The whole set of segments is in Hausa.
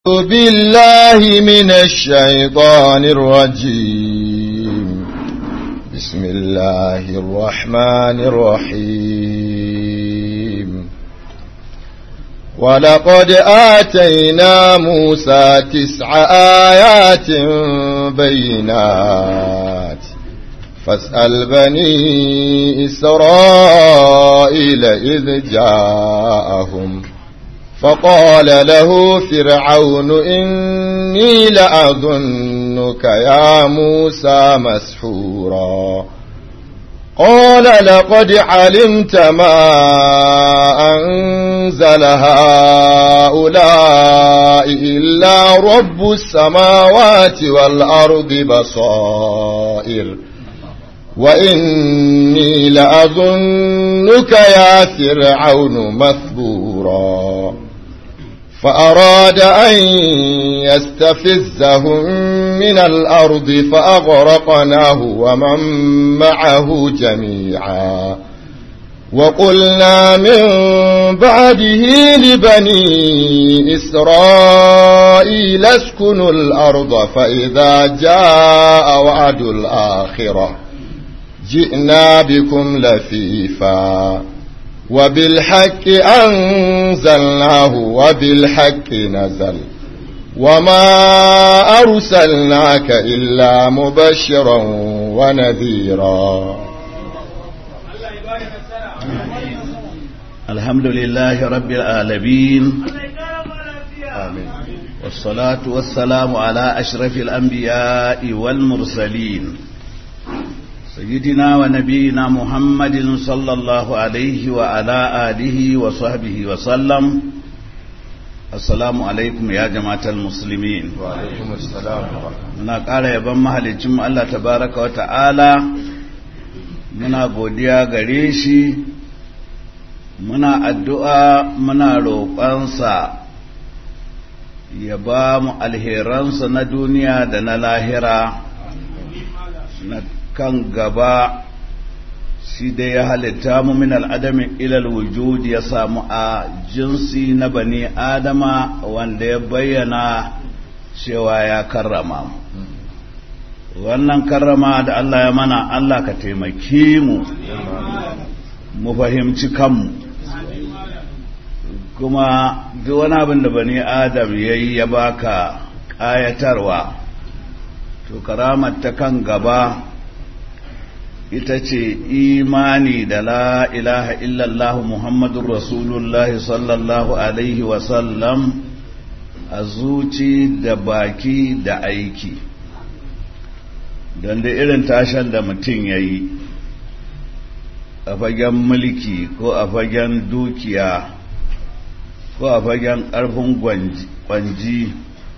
بالله من الشيطان الرجيم بسم الله الرحمن الرحيم ولقد آتينا موسى تسع آيات بينات فاسأل بني إسرائيل إذ جاءهم فقال له فرعون إني لأظنك يا موسى مسحورا قال لقد علمت ما أنزل هؤلاء إلا رب السماوات والأرض بصائر وإني لأظنك يا فرعون مثبورا فأراد أن يستفزهم من الأرض فأغرقناه ومن معه جميعا وقلنا من بعده لبني إسرائيل اسكنوا الأرض فإذا جاء وعد الآخرة جئنا بكم لفيفا وبالحق أنزلناه وبالحق نزل وما أرسلناك إلا مبشرا ونذيرا الحمد لله رب العالمين آمين والصلاة والسلام على أشرف الأنبياء والمرسلين سيدنا ونبينا محمد صلى الله عليه وعلى آله وصحبه وسلم السلام عليكم يا جماعة المسلمين وعليكم السلام muna ƙara yaban mahalicin Allah tabaraka wa ta'ala muna godiya gare shi muna addu'a muna roƙonsa ya ba mu alheransa na duniya da na lahira na kan gaba shi dai ya halitta mu min al'adamin ilal wujud ya samu a jinsi na bani adama wanda ya bayyana cewa ya karrama mu wannan karrama da Allah ya mana Allah ka taimake mu mu fahimci kanmu kuma duk wani abin da bani adam ya yi ya baka ƙayatarwa to karamar ta kan gaba ita ce imani da la ilaha illallah muhammadun rasulullahi sallallahu alaihi wasallam a zuci da baki da aiki don da irin tashan da mutum ya yi a fagen mulki ko a fagen dukiya ko a fagen ƙarfin kwanji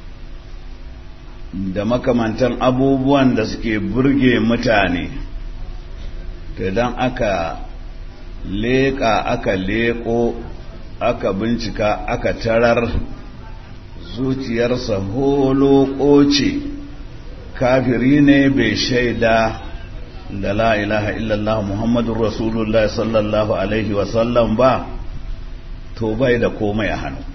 da makamantan abubuwan da suke burge mutane to idan aka leƙa aka leƙo aka bincika aka tarar zuciyarsa holo ce kafiri ne bai shaida da la ilaha illallah muhammadun rasulullah sallallahu alaihi wasallam ba to bai da komai a hannu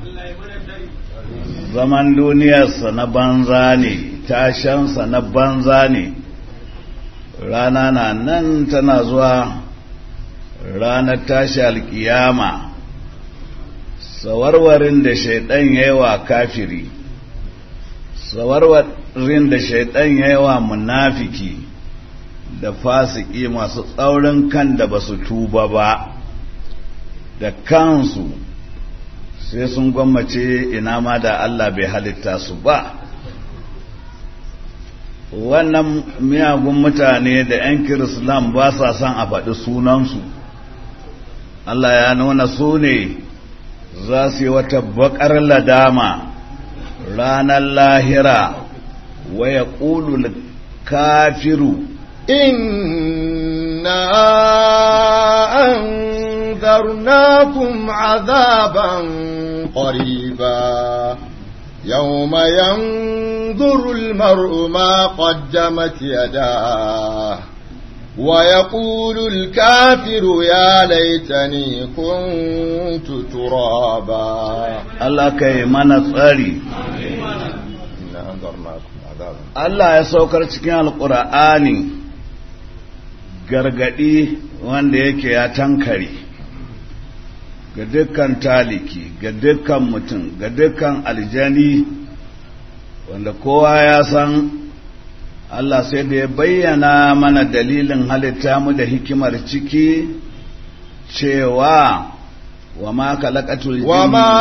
zaman duniyarsa na banza ne tashansa na banza ne rana na nan tana zuwa ranar tashi alkiyama sawarwarin da shaidan ya yi wa kafiri sawarwarin da shaidan ya yi wa munafiki da fasiki masu tsaurin kan da ba su tuba ba da kansu sai sun gwammace ina ma da Allah bai halitta su ba wannan miyagun mutane da 'yan kirislam ba sa son a faɗi sunansu Allah ya nuna su ne za su yi wata bakar ladama ranar lahira waya ƙulul kafiru إنا أنذرناكم عذابا قريبا يوم ينظر المرء ما قدمت يداه ويقول الكافر يا ليتني كنت ترابا Allah kai mana tsari إنا أنذرناكم عذابا Allah ya saukar cikin alkur'ani gargadi wanda yake ya tankare ga dukkan taliki ga dukkan mutum ga dukkan aljani wanda kowa ya san Allah sai da ya bayyana mana dalilin halitta mu da hikimar ciki cewa wa ma khalaqatul وما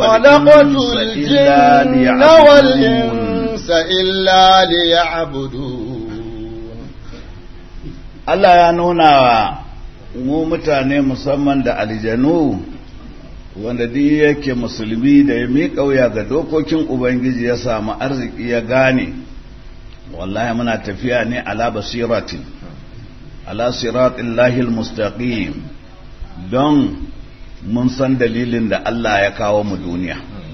jinna wal خلقت insa illa liya'budun الجن والإنس إلا ليعبدون Allah ya nuna wa mu mutane musamman da aljanu wanda duk yake musulmi da ya miƙa wuya ga dokokin Ubangiji ya samu arziki ya gane wallahi muna tafiya ne ala basiratin ala siratin lahil mustaqim don mun san dalilin da Allah ya kawo mu duniya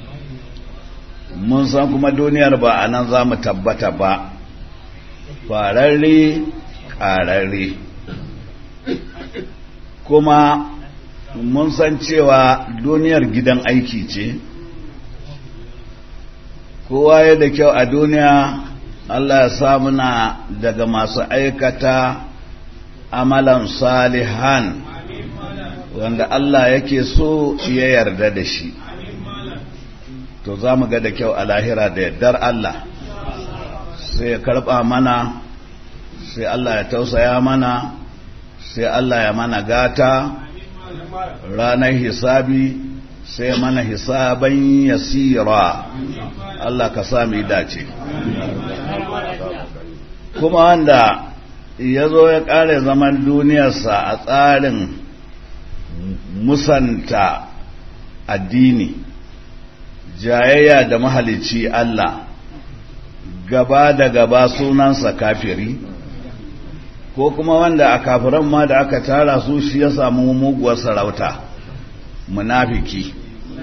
mun san kuma duniyar ba a nan za mu tabbata ba fararre ƙararre kuma mun san cewa duniyar gidan aiki ce kowa ya da kyau a duniya Allah ya sa muna daga masu aikata amalan salihan wanda Allah yake so ya yarda da shi to za mu ga da kyau a lahira da yardar Allah sai ya karɓa mana sai Allah ya tausaya mana sai Allah ya mana gata ranar hisabi sai mana hisaban yasira Allah ka sami dace kuma wanda ya zo ya ƙare zaman duniyarsa a tsarin musanta addini jayayya da mahalicci Allah gaba da gaba sunansa kafiri ko kuma wanda a kafiran ma da aka tara su shi ya samu muguwar sarauta munafiki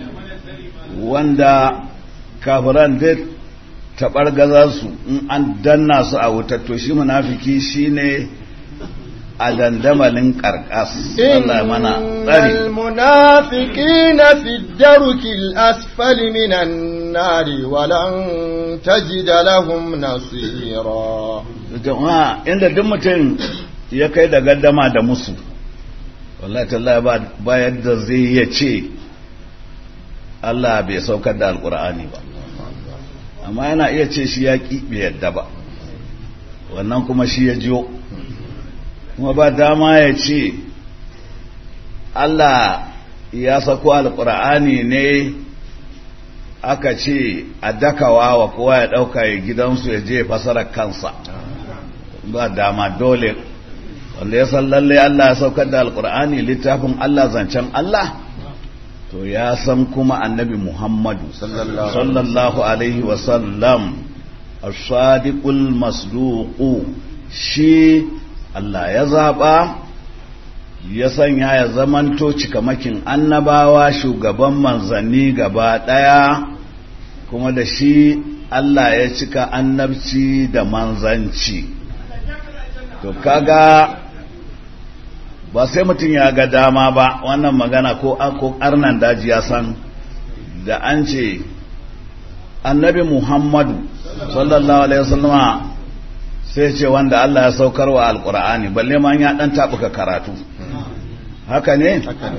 wanda kafiran duk taɓar su in an danna su a wutar to shi munafiki shine a dandamalin ƙarƙas Allah mana tsari المنافقين في الدرك الأسفل من النار ولن تجد لهم نصيرا jama'a inda duk mutum ya kai da gaddama da musu wallahi tallahi ba ba yadda zai ya ce Allah bai saukar da alkur'ani ba amma yana iya ce shi ya ki bai yadda ba wannan kuma shi ya jiyo kuma ba dama ya ce Allah ya sako alkur'ani ne aka ce a dakawa wa kowa ya ɗauka ya gidansu ya je fasarar kansa ba dama dole wanda ya san lalle Allah ya saukar da alkur'ani littafin Allah zancen Allah to ya san kuma annabi Muhammadu sallallahu alaihi wasallam as-sadiqul masduqu shi Allah ya zaba ya sanya ya zamanto cikamakin annabawa shugaban manzanni gaba daya kuma da shi Allah ya cika annabci da manzanci to kaga ba sai mutum ya ga dama ba wannan magana ko ko arnan daji ya san da an ce annabi muhammadu sallallahu alaihi wasallama sai ce wanda Allah ya saukar wa alkur'ani balle ma ya dan tabuka karatu haka ne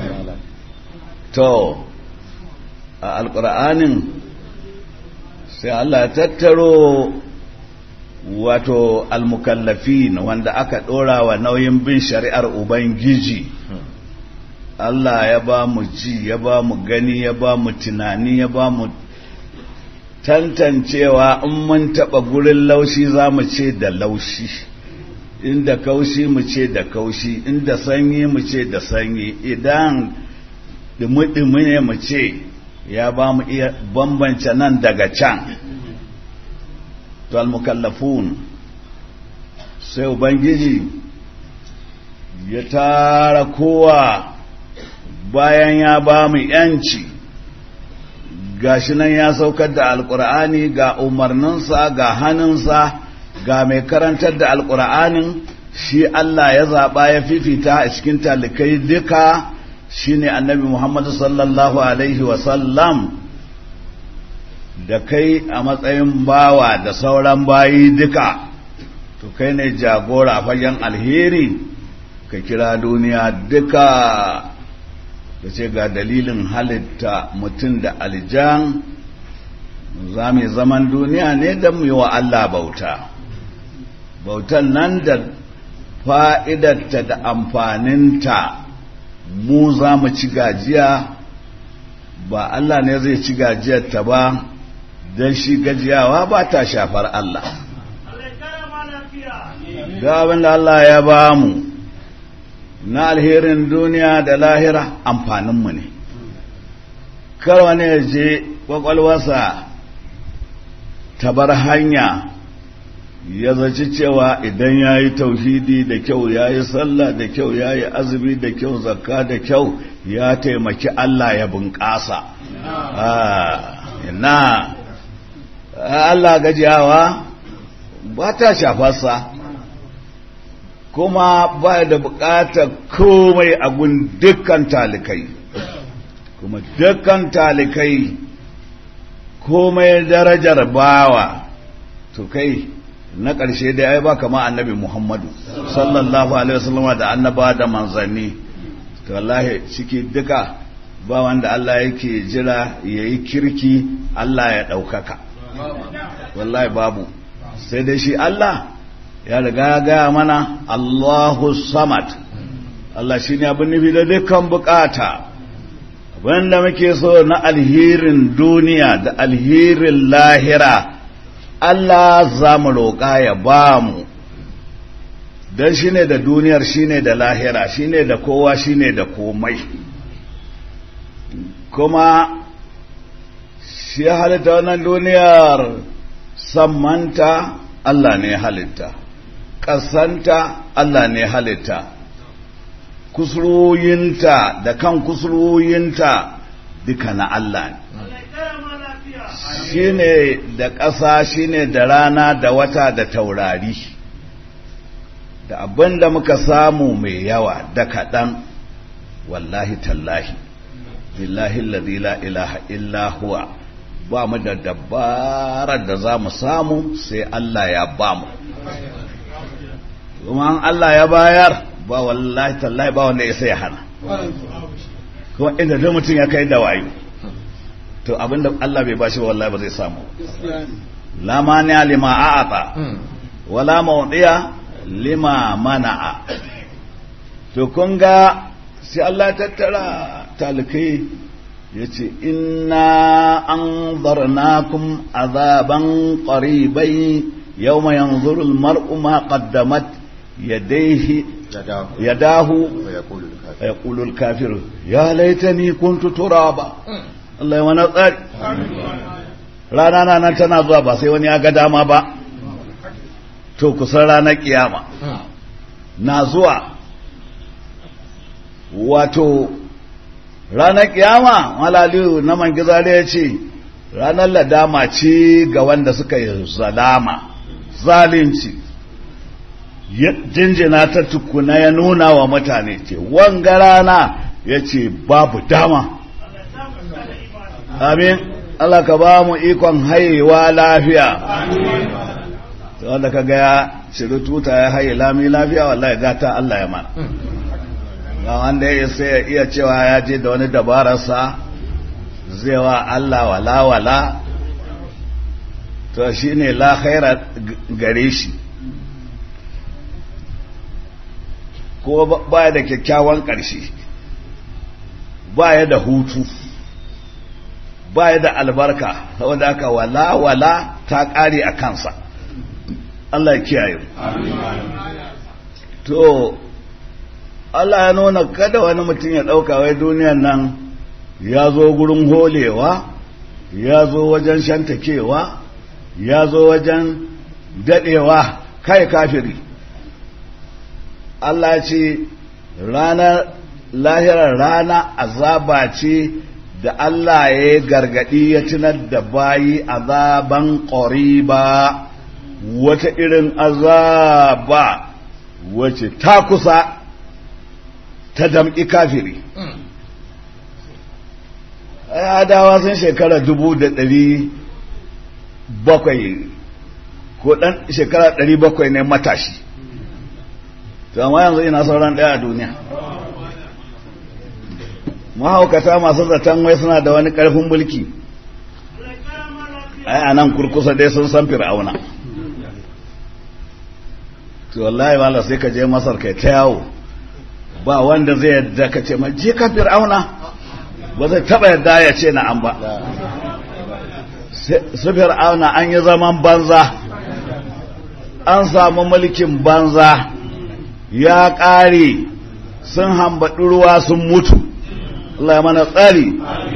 to a alkur'anin sai Allah ya tattaro wato almukallafin wanda aka ɗora wa nauyin bin shari'ar Ubangiji Allah ya ba mu ji ya ba mu gani ya ba mu tunani ya ba mu tantancewa in mun taɓa gurin laushi za mu ce da laushi inda kaushi mu ce da kaushi inda sanyi mu ce da sanyi idan dumi-dumi ne mu ce ya ba mu iya bambance nan daga can to almukallafun sai ubangiji ya tara kowa bayan ya ba mu yanci gashi nan ya saukar da alkur'ani ga umarninsa ga hannunsa ga mai karantar da alkur'anin shi Allah ya zaɓa ya fifita a cikin talikai duka shine annabi Muhammad sallallahu alaihi wasallam da kai a matsayin bawa da sauran bayi duka to kai ne jagora a fagen alheri ka kira duniya duka da ce ga dalilin halitta mutum da aljan za mu zaman duniya ne don mu yi wa Allah bauta bautan nan da fa'idarta da amfaninta mu za mu ci gajiya ba Allah ne zai ci gajiyarta ba don shi gajiyawa ba ta shafar Allah ga abin da Allah ya ba mu na alherin duniya da lahira amfaninmu ne kar wani ya je kwakwalwarsa ta bar hanya ya zaci cewa idan ya yi tauhidi da kyau ya yi sallah da kyau ya yi azumi da kyau zakka da kyau ya taimaki Allah ya bunƙasa na Allah gajiyawa ba ta shafarsa kuma ba da bukatar komai a gun dukkan talikai kuma dukkan talikai komai darajar bawa to kai na ƙarshe da ya ba kama annabi muhammadu sallallahu alaihi wasallam da annaba da manzanni to wallahi ciki duka ba wanda Allah yake jira ya yi kirki Allah ya ɗaukaka wallahi babu sai dai shi Allah ya riga gaya mana Allahu samad Allah shi ne abin nufi da dukkan bukata wanda muke so na alherin duniya da alherin lahira Allah za mu roƙa ya ba mu don shi ne da duniyar shi ne da lahira shi ne da kowa shi ne da komai kuma shi halitta wannan duniyar sammanta Allah ne halitta ƙasanta Allah ne halitta kusuroyinta da kan kusuroyinta duka na Allah ne shi ne da ƙasa shi ne da rana da wata da taurari da abin da muka samu mai yawa da kaɗan wallahi tallahi billahi la ilaha illa huwa ba mu da dabarar da za mu samu sai Allah ya ba mu kuma Allah ya bayar ba wallahi tallahi ba wanda ya sai hana kuma inda duk mutum ya kai da wayo to abinda Allah bai bashi wallahi ba zai samu la mani lima a'ata wala mawdiya lima mana'a to kun ga sai Allah ya tattara talikai yace inna anzarnakum azaban qaribai yawma yanzuru al-mar'u ma qaddamat yadayhi yadahu yaqulu al-kafiru ya laitani kuntu turaba Allah ya wani tsari rana na nan tana zuwa ba sai wani ya ga dama ba to kusan ranar kiyama na zuwa wato ranar kiyama malaliyu na mangizare ya ce ranar ladama ce ga wanda suka yi zalama zalunci jinjina ta tukuna ya nuna wa mutane ce wanga rana ya ce babu dama amin Allah ka ba mu ikon haihuwa lafiya wanda ka ga ya ciri tuta ya haye lami lafiya wallahi gata Allah ya mana ga wanda ya sai ya iya cewa ya je da wani dabararsa zai wa Allah wala wala to shi ne la khaira gare shi ko baya da kyakkyawan ƙarshe baya da hutu baya da albarka saboda aka wala wala ta ƙare a kansa Allah ya kiyaye to Allah ya nuna kada wani mutum ya ɗauka wai duniyan nan ya zo gurin holewa ya zo wajen shantakewa ya zo wajen daɗewa kai kafiri Allah ce ranar lahirar rana azaba ce da Allah ya gargaɗi ya tunar da bayi azaban ƙoriba wata irin azaba wacce ta kusa ta damƙi kafiri adawa sun shekara dubu da ɗari bakwai ko ɗan shekara ɗari bakwai ne matashi to amma yanzu ina sauran ɗaya a duniya mahaukata masu zaton wai suna da wani ƙarfin mulki ai a nan kurkusa dai sun san fir'auna to wallahi wala sai ka je masar kai ta yawo ba wanda zai yadda ka ce ma je ka fir'auna ba zai taba yadda ya ce na an ba su fir'auna an yi zaman banza an samu mulkin banza ya ƙare sun hambaɗi ruwa sun mutu Allah ya mana tsari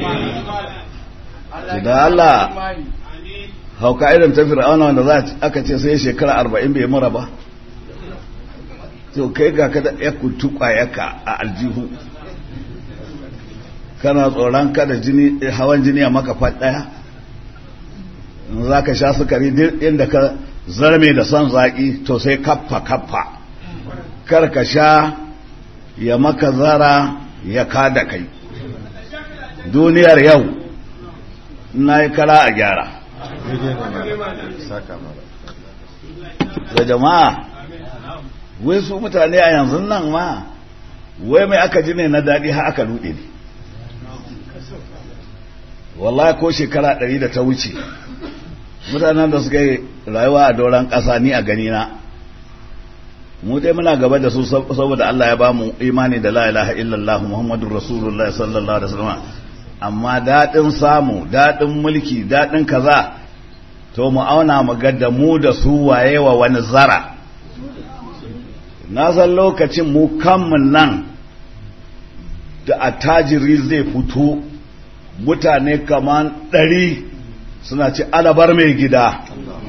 da Allah hauka irin ta fir'auna wanda za aka ce sai shekara arba'in bai mura ba to kai ga ka da ya kutu kwayaka a aljihu kana tsoron kada jini hawan jini a maka ɗaya za ka sha sukari duk inda ka zarme da son zaƙi to sai kaffa kaffa kar ka sha ya maka zara ya kada kai duniyar yau na yi kara a gyara da jama'a wai su mutane a yanzu nan ma wai mai aka ji ne na daɗi har aka ruɗe ne wallahi ko shekara ɗari da ta wuce mutanen da suka yi rayuwa a doron ƙasa ni a ganina mu dai muna gaba da su saboda Allah ya ba mu imani da la ilaha illallah muhammadur rasulullah sallallahu alaihi wasallam amma daɗin samu daɗin mulki daɗin kaza to mu auna mu ga da mu da su waye wa wani zara na san lokacin mu kanmu nan da attajiri zai fito mutane kaman ɗari suna ci alabar mai gida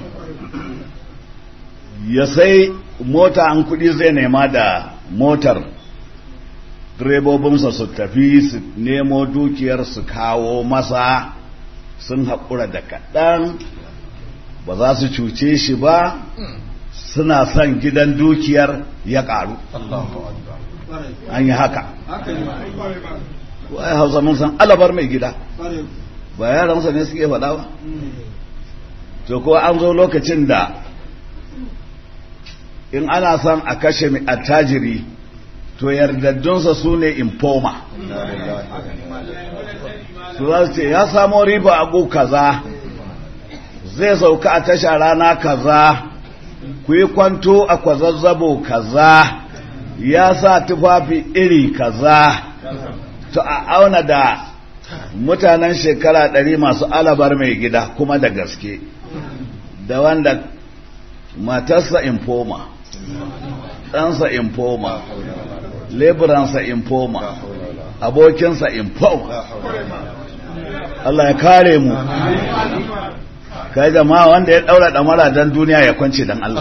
ya sai mota an kuɗi zai nema da motar direbobinsa su tafi su nemo dukiyar su kawo masa sun haƙura da kaɗan ba za su cuce shi ba suna son gidan dukiyar ya ƙaru an yi haka wai hausa mun san alabar mai gida ba yaransa ne suke faɗa ba to ko an zo lokacin da in ana son a kashe mai attajiri to yardaddunsa su ne infoma su za su ce ya samo riba abu kaza zai sauka a tasha rana kaza ku yi kwanto a kwazazzabo kaza ya sa tufafi iri kaza to a auna da mutanen shekara ɗari masu alabar mai gida kuma da gaske da wanda matarsa infoma ɗansa infoma leburansa infoma abokinsa infoma Allah ya kare mu kai jama'a wanda ya daura damara dan duniya ya kwance dan Allah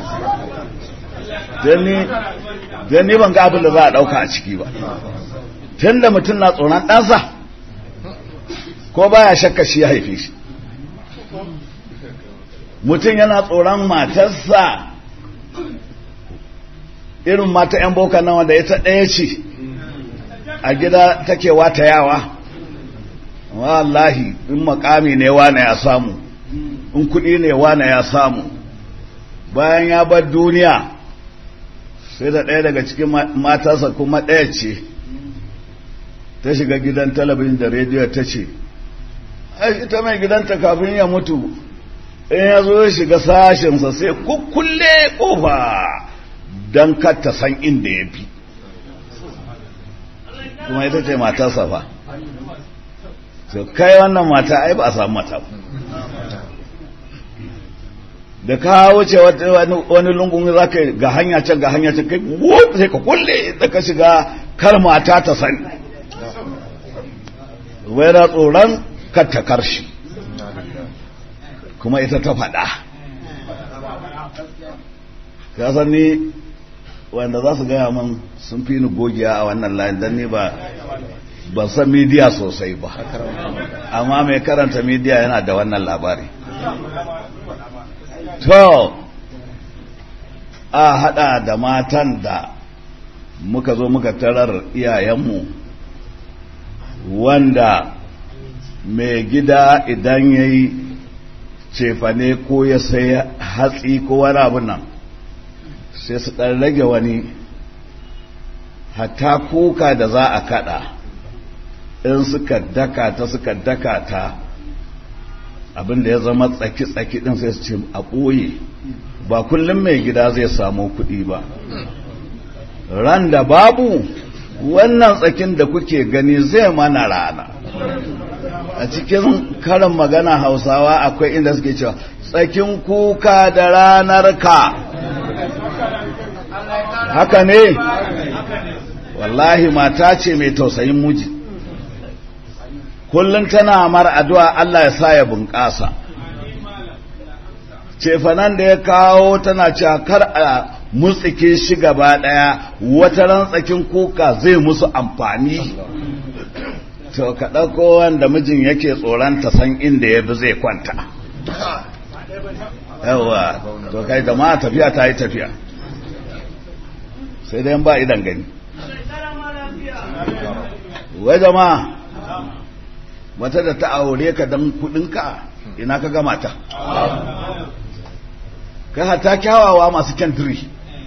dan ni ban ga abin da za a dauka a ciki ba tunda mutum na tsoron ɗansa ko baya shakka shi ya haife shi mutum yana tsoron matarsa irin mata 'yan boka nan wanda ita ɗaya ce a gida take wata yawa wallahi in makami ne wane ya samu in kuɗi ne wane ya samu bayan ya bar duniya sai da ɗaya daga cikin matarsa kuma ɗaya ce ta shiga gidan talabijin da rediyo ta ce ita mai gidanta kafin ya mutu in ya zo ya shiga sashensa sai kukkulle ƙofa don ta san inda ya fi kuma ita ce matarsa fa so kai wannan mata ai ba a samu mata ba da ka wuce wani lungun za ka ga hanya can ga hanya can kai sai ka kulle da ka shiga kar mata ta sani wai da tsoron kar ta karshi kuma ita ta faɗa ka san ni wanda za su gaya min sun fi ni gogiya a wannan layin don ni ba ban san midiya sosai ba amma mai karanta midiya yana da wannan labari to a hada da matan da muka zo muka tarar iyayenmu wanda mai gida idan ya yi cefane ko ya sai hatsi ko wani abin nan sai su ɗan rage wani hatta kuka da za a kada in suka daka ta suka daka ta abinda ya zama tsaki-tsaki din sai su ce a ɓoye ba kullum mai gida zai samu kuɗi ba ran da babu wannan tsakin da kuke gani zai mana rana a cikin karin magana hausawa akwai inda suke cewa tsakin kuka da ranar ka haka ne wallahi mata ce mai tausayin muji kullum tana mar addu'a Allah ya sa ya bunƙasa cefanan da ya kawo tana cewa kar a mutsike shi gaba ɗaya wata rantsakin kuka zai musu amfani to ka ɗauko wanda mijin yake tsoron ta san inda ya bi zai kwanta yawa to kai da ma tafiya ta yi tafiya sai dai ba idan gani wai jama'a wata da ta aure ka don kudinka ina ka gama ta ka hata kyawawa masu kyantiri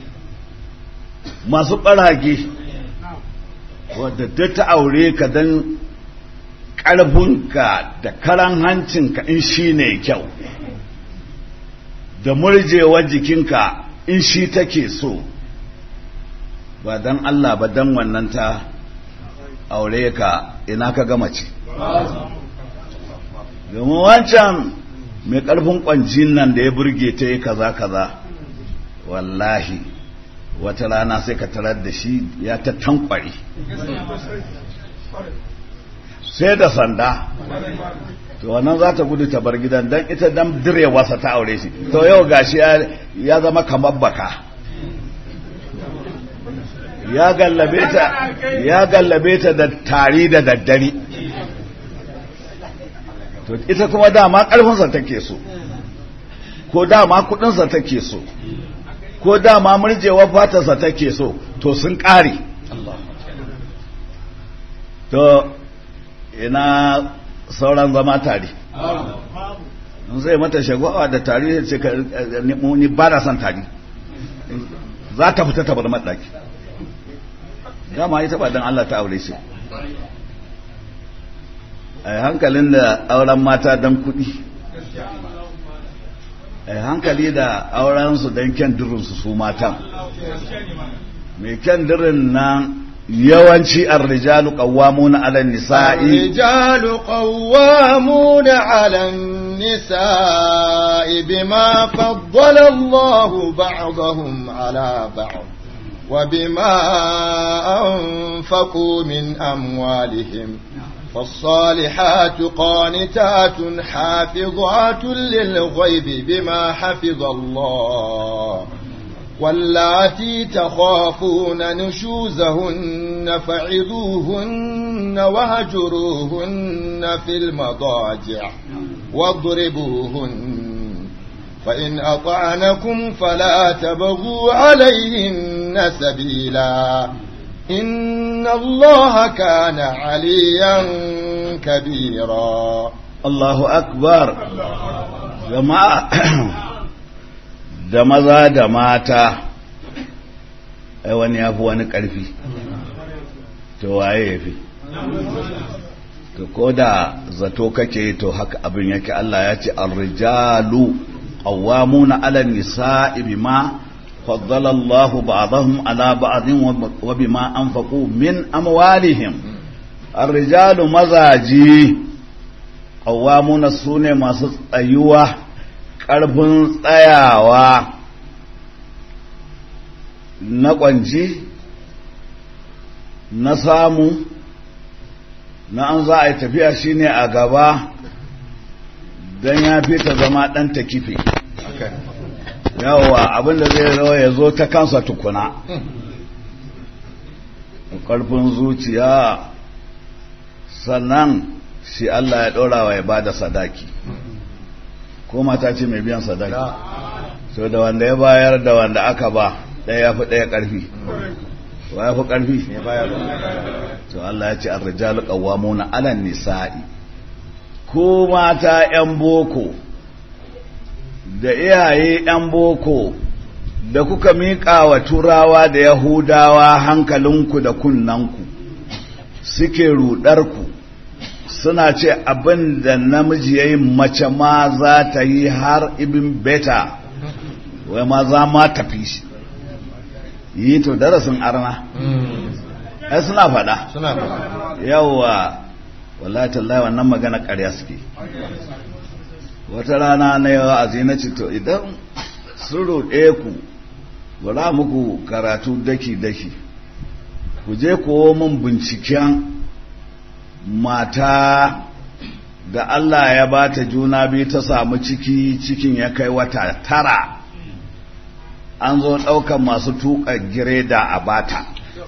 masu ɓarage wadda ta ta aure ka don ƙarfinka da karan hancinka in shi ne kyau da murjewar jikinka in shi take so ba don Allah ba don wannan ta aure ka ina ka gama ce domin wancan mai ƙarfin ƙwanjin nan da ya burge ta yi kaza kaza wallahi wata rana sai ka tarar da shi ya ta tankwari sai da sanda to wannan za ta gudu ta bar gidan don ita dan direwarsa ta aure shi to yau gashi ya zama kamar baka ya gallabe ta ya gallabe ta da tari da daddare to ita kuma dama karfinsa take so ko dama kudinsa take so ko dama murjewar fatarsa take so to sun kare to ina sauran zama tare in zai mata shagwawa da tari ce ka ni ba na son tari za ta fita ta bar maɗaki dama ita ba don Allah ta aure shi a hankalin da auren mata don kuɗi a hankali da aurensu don kyan dirinsu su matan mai kyan dirin nan yawanci arrijalu qawwamuna 'ala an-nisa'i الرجال قوامون على النساء بما فضل الله بعضهم على بعض وبما أنفقوا من أموالهم فالصالحات قانتات حافظات للغيب بما حفظ الله واللاتي تخافون نشوزهن فعظوهن وهجروهن في المضاجع واضربوهن فإن أطعنكم فلا تبغوا عليهن سبيلا إن الله كان عليا كبيرا الله أكبر جماعة da maza da mata ai wani ya fi wani ƙarfi to waye ya fi to ko da zato kake to haka abin yake Allah ya ce ar-rijalu qawwamuna 'ala an-nisa'i bima faddala Allahu ba'dahum 'ala ba'din wa bima anfaqu min amwalihim ar-rijalu mazaji qawwamuna sune masu tsayuwa ƙarfin tsayawa na ƙwanci na samu na an za a yi tafiya shine a gaba don ya fi ta zama ɗan ta kife yawa abinda zai zo ya zo ta kansa tukuna ƙarfin zuciya sannan shi Allah ya ɗora wa ya ba da sadaki ko mata ce mai biyan sadaki so da wanda ya bayar da wanda aka ba ɗaya ya fi ɗaya ƙarfi wa ya fi ƙarfi to Allah ya ce ar-rijalu qawwamuna 'ala nisa'i ko mata 'yan boko da iyaye 'yan boko da kuka miƙa wa turawa da yahudawa hankalinku da kunnanku suke ruɗarku suna ce abin da namiji ya yi mace ma za ta yi har ibin beta wai ma za ma tafi shi yi to darasin arna ai suna faɗa suna faɗa yawa wallahi tallahi wannan magana ƙarya suke wata rana na yawa a na to idan sun roɗe ku bara muku karatu daki-daki ku je kowo min binciken mata da Allah ya ba ta juna biyu ta samu ciki cikin ya kai wata tara an zo ɗaukan masu tuƙa gireda a bata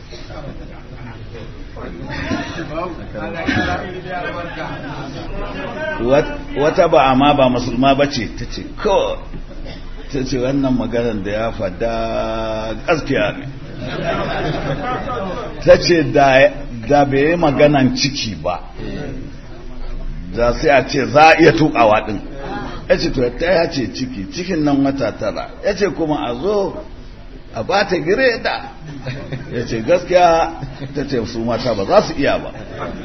wata ba amma ba musulma ba ce ta ce ko ta ce wannan maganar da ya fada gaskiya ne ta ce da bai yi maganan ciki ba da sai a ce za a iya tukawa din ya ce to ta ya ce ciki cikin nan wata tara ya ce kuma a zo a ba ta gireda ya ce gaskiya ta ce su mata ba za su iya ba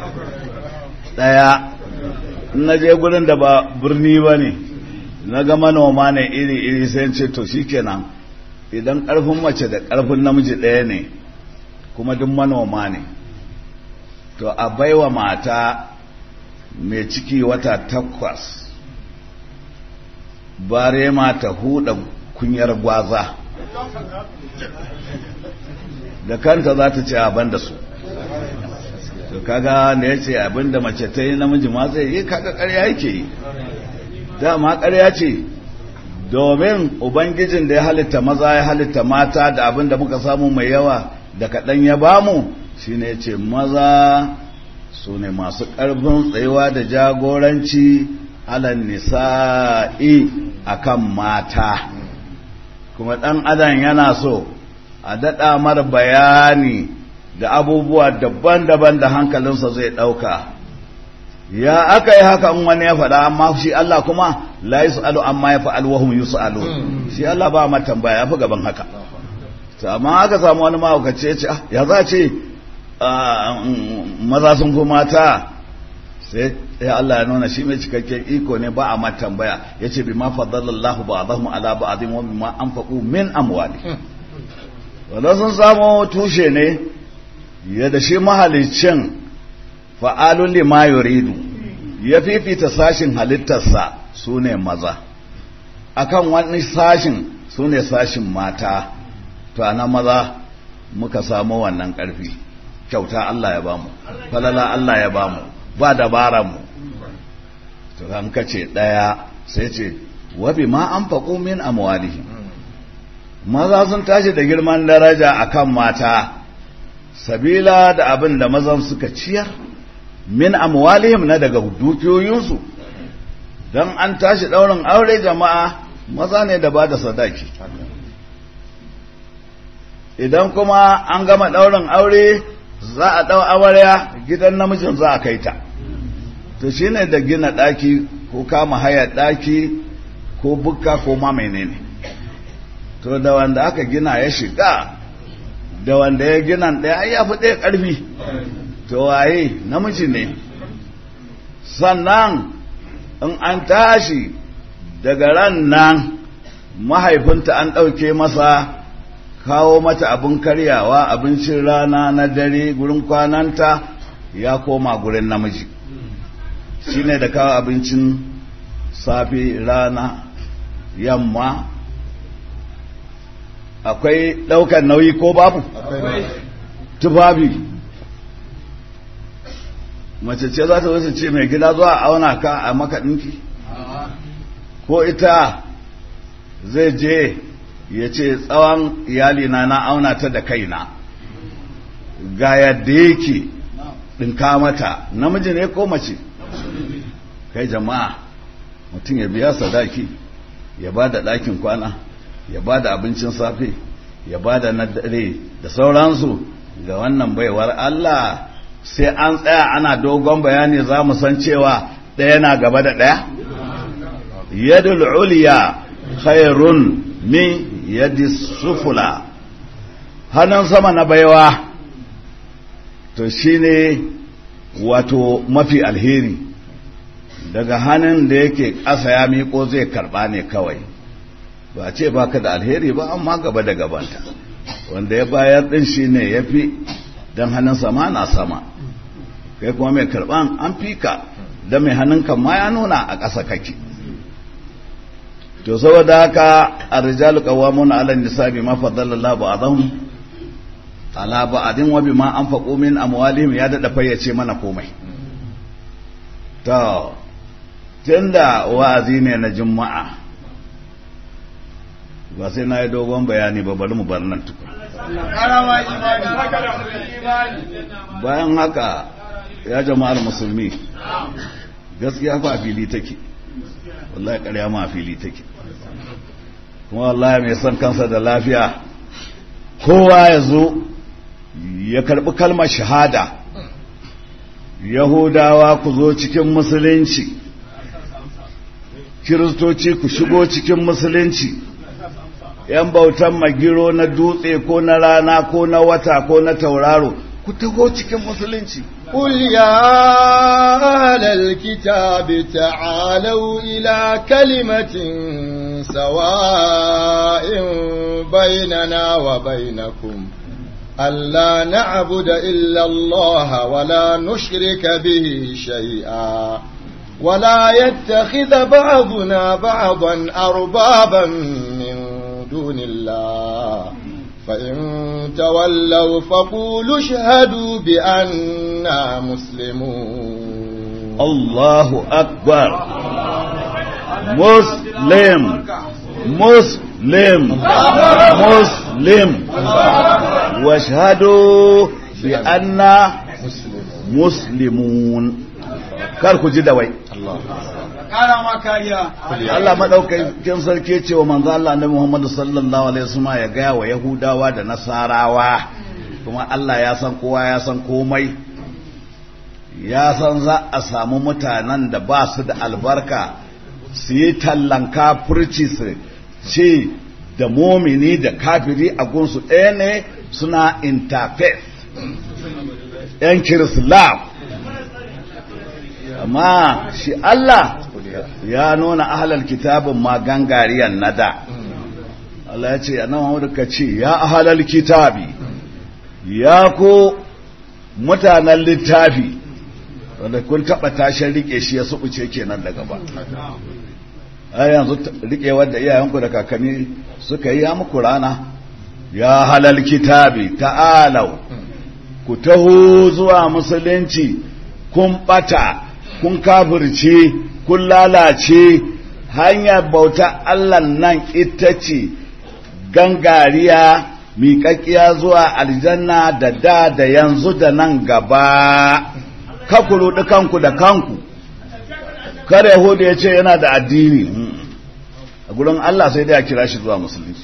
daya na je gurin da ba birni ba ne na ga manoma ne iri-iri sai ce to shikenan idan karfin mace da karfin namiji ɗaya ne kuma duk manoma ne to a baiwa mata mai ciki wata takwas bare ma ta huda kunyar gwaza da kanta za ta ce abin da su to kaga da ya ce abin da mace ta yi namiji ma zai yi kaga karya yake yi dama karya ce domin ubangijin da ya halitta maza ya halitta mata da abin da muka samu mai yawa da kaɗan ya bamu shine ya ce maza su ne masu ƙarfin tsayuwa da jagoranci alan nisa'i akan mata kuma ɗan adam yana so a daɗa mar bayani da abubuwa daban-daban da hankalinsa zai ɗauka ya aka yi haka in wani ya faɗa amma shi Allah kuma la yus'alu amma ya fa'al wa hum yus'alu shi Allah ba ma tambaya ya fi gaban haka to amma aka samu wani mahaukaci ya ce ya za ce maza sun fi mata sai ya Allah ya nuna shi mai cikakken iko ne ba a ma tambaya ya ce bi ma fadalallahu ba'dahum ala ba'dhin wa bima anfaqu min amwali wanda sun samu tushe ne yadda shi mahalicin fa'alun lima yuridu ya fifita sashin halittarsa su ne maza akan wani sashin su ne sashin mata to ana maza muka samu wannan ƙarfi kyauta Allah ya bamu falala Allah ya bamu ba dabara mu to kan kace daya sai ce wabi ma an faƙo min amwalihim maza sun tashi da girman daraja akan mata sabila da abin da mazan suka ciyar min amwalihim na daga dukiyoyinsu don an tashi ɗaurin aure jama'a maza ne da ba da sadaki idan kuma an gama ɗaurin aure za a ɗau amarya gidan namijin za a kai ta to shine da gina ɗaki ko kama haya ɗaki ko bukka ko ma menene to da wanda aka gina ya shiga da wanda ya gina ɗaya ya fi ɗaya ƙarfi to waye namiji ne sannan in an tashi daga ran nan mahaifinta an ɗauke masa kawo mata abin karyawa abincin rana na dare gurin kwananta ya koma gurin namiji shine da kawo abincin safe rana yamma akwai ɗaukar nauyi ko babu tufafi mace ce za ta wasu ce mai gida zuwa auna ka a maka ɗinki ko ita zai je ya ce tsawon iyalina na auna ta da kaina ga yadda yake ɗinka mata namiji ne ko mace kai jama'a mutum ya biya sadaki ya ba da ɗakin kwana ya ba da abincin safe ya ba da na dare da sauransu ga wannan baiwar Allah sai an tsaya ana dogon bayani za mu san cewa ɗaya na gaba da ɗaya yadul uliya khairun min yadi sufula hannun sama na baiwa to shine wato mafi alheri daga hannun da yake ƙasa ya miƙo zai karɓa ne kawai ba ce ba ka da alheri ba amma gaba da gabanta wanda ya bayar ɗin shi ne ya fi don hannun sama na sama kai kuma mai karɓan an fi ka don mai hannun kan ma ya nuna a ƙasa kake to saboda haka a rijalu qawwamuna 'ala an-nisa'i ma faddala Allah ba'dahum ala ba'din wa bima anfaqu min amwalihim ya dada fayyace mana komai to tunda wa'azi ne na juma'a ba sai na yi dogon bayani ba bari mu bar nan tukun bayan haka ya jama'ar musulmi gaskiya fa fili take wallahi ƙarya ma fili take kuma wallahi mai son kansa da lafiya kowa ya zo ya karbi kalmar shahada yahudawa ku zo cikin musulunci kiristoci ku shigo cikin musulunci yan bautan magiro na dutse ko na rana ko na wata ko na tauraro ku taho cikin musulunci قل يا أهل الكتاب تعالوا إلى كلمة سواء بيننا وبينكم ألا نعبد إلا الله ولا نشرك به شيئا ولا يتخذ بعضنا بعضا أربابا من دون الله فإن تولوا فقولوا اشهدوا بأننا مسلمون الله أكبر مسلم مسلم مسلم واشهدوا بأننا مسلمون كاركو جدوي kara ma kariya Allah madaukakin sarki ce wa manzo Allah Annabi Muhammad sallallahu alaihi wasallam ya gaya wa Yahudawa da Nasarawa kuma Allah ya san kowa ya san komai ya san za a samu mutanen da ba su da albarka su yi tallan kafirci su ce da momini da kafiri a gunsu ɗaya ne suna interfaith yan kirislam amma shi Allah ya nuna ahalar kitabin ma gangariyan nada Allah ya ce a nan ka ce ya ahalar kitabi ya ko mutanen littafi wanda kun taɓa tashin rike shi ya suɓuce kenan daga ba a yanzu rike wadda iyayenku da kakanni suka yi ya muku rana ya halal kitabi ta'alau ku taho zuwa musulunci kun ɓata kun kafirce kun lalace hanyar bauta Allah nan ita ce gangariya miƙaƙƙiya zuwa aljanna da da da yanzu da nan gaba kaku ruɗi kanku da kanku kada yahudu ya ce yana da addini a gurin Allah sai dai a kira shi zuwa musulunci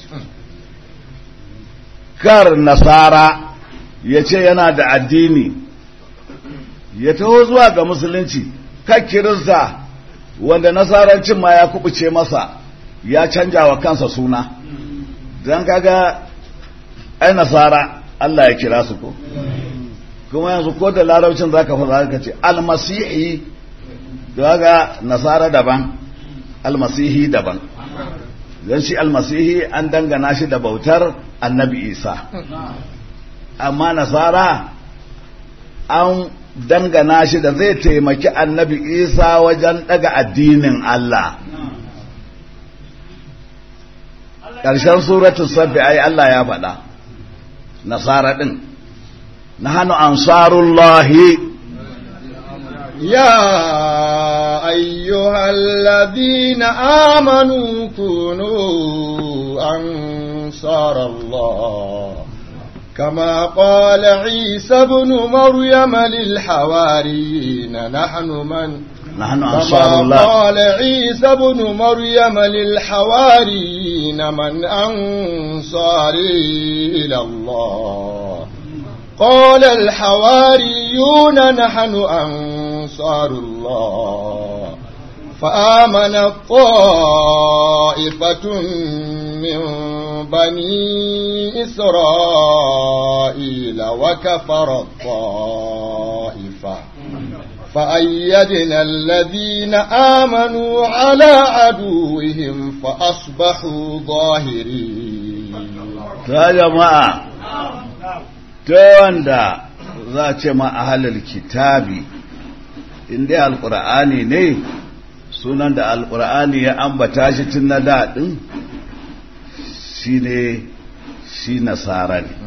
kar nasara ya ce yana da addini ya taho zuwa ga musulunci kan kirista wanda nasarancin ma ya kubuce masa ya canja wa kansa suna don kaga ai nasara Allah ya kira su ko kuma yanzu ko da larabcin zaka fara ka ce almasihi daga nasara daban almasihi daban don shi almasihi an dangana shi da bautar annabi isa amma nasara an dangana shi da zai taimaki annabi isa wajen daga addinin Allah ƙarshen suratun sabbi ai Allah ya faɗa nasara ɗin na hannu ansarullahi يا أيها الذين آمنوا كونوا أنصار الله كما قال عيسى ابن مريم للحواريين نحن من nahnu كما ansarullah قال عيسى ابن مريم للحواريين من أنصاري إلى الله قال الحواريون نحن أنصار الله فآمنت طائفة من بني إسرائيل وكفر الطائفة فأيدنا الذين آمنوا على عدوهم فأصبحوا ظاهرين ta jama'a ta wanda za a ce ma ahalar kitabi inda alkur'ani ne sunan da alkur'ani ya ambata shi tun na daɗin shi ne shi nasara ne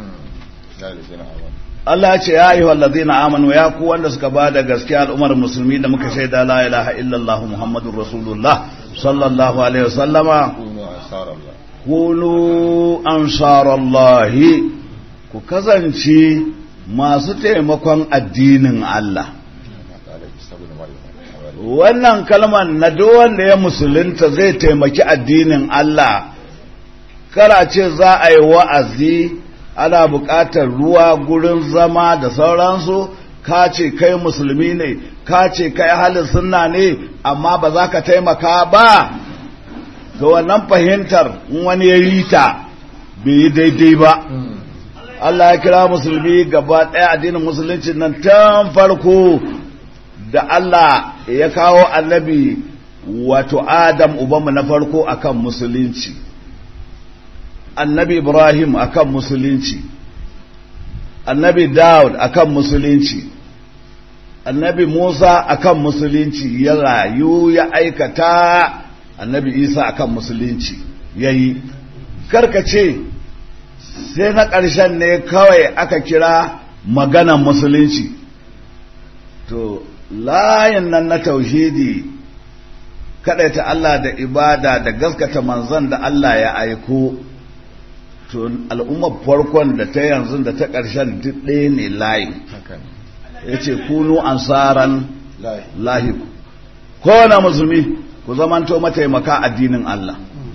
Allah ce ya yi wallazi na amanu ya ku wanda suka ba da gaskiya al'ummar musulmi da muka shaida la ilaha illallah muhammadun rasulullah sallallahu alaihi wasallama كونوا أنصار الله kunu ansarallahi ku kasance masu taimakon addinin Allah قال عيسى ابن مريم wannan kalmar na duk wanda ya musulunta zai taimaki addinin Allah kara ce za a yi wa'azi ana buƙatar ruwa gurin zama da sauransu ka ce kai musulmi ne ka ce kai halin sunna ne amma ba za ka taimaka ba to wannan fahimtar in wani ya yi ta bai yi daidai ba Allah ya kira musulmi gaba ɗaya addinin musulunci nan tun farko da Allah ya kawo annabi wato Adam ubanmu na farko akan musulunci annabi Ibrahim akan musulunci annabi Dawud akan musulunci annabi Musa akan musulunci ya rayu ya aikata annabi Isa akan musulunci yayi karkace sai na ƙarshen ne kawai aka kira maganan musulunci to layin nan na tauhidi ta Allah da ibada da gaskata manzon da Allah ya aiko to al'ummar farkon da ta yanzu da ta ƙarshen duk ɗaya ne layin ya ce kunu ansaran lahi kowane musulmi ku zamanto mataimaka addinin Allah